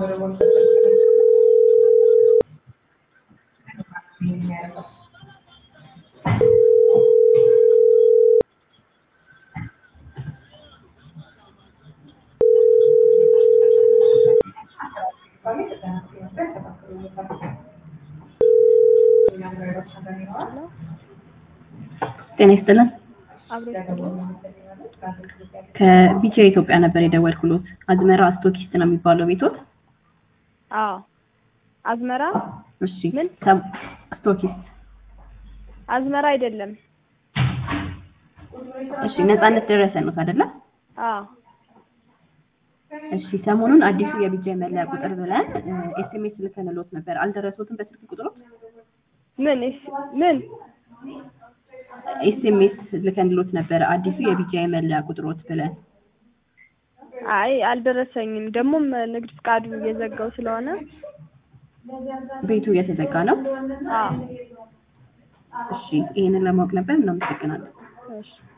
ጤና ይስጥልን። አብሮ ይስጥልን። ከቢጃ ኢትዮጵያ ነበር የደወልኩሎት። አዝመራ ስቶኪስት ነው የሚባለው ቤቶት? አዎ አዝመራ እሺ። ምን? ሰም- ስቶኪስት። አዝመራ አይደለም። እሺ። ነፃነት ደረሰ ነው አይደለ? አዎ እሺ። ሰሞኑን አዲሱ የቢጃ መለያ ቁጥር ብለን ኤስኤምኤስ ልከንሎት ነበር። አልደረሶትም በስልክ ቁጥሮት? ምን እሺ፣ ምን ኤስኤምኤስ ልከንሎት ነበር አዲሱ የቢጃ መለያ ቁጥሮት ብለን። አይ አልደረሰኝም። ደግሞም ንግድ ፍቃዱ እየዘጋው ስለሆነ ቤቱ እየተዘጋ ነው። አዎ እሺ። ይሄንን ለማወቅ ነበር። እናመሰግናለን። እሺ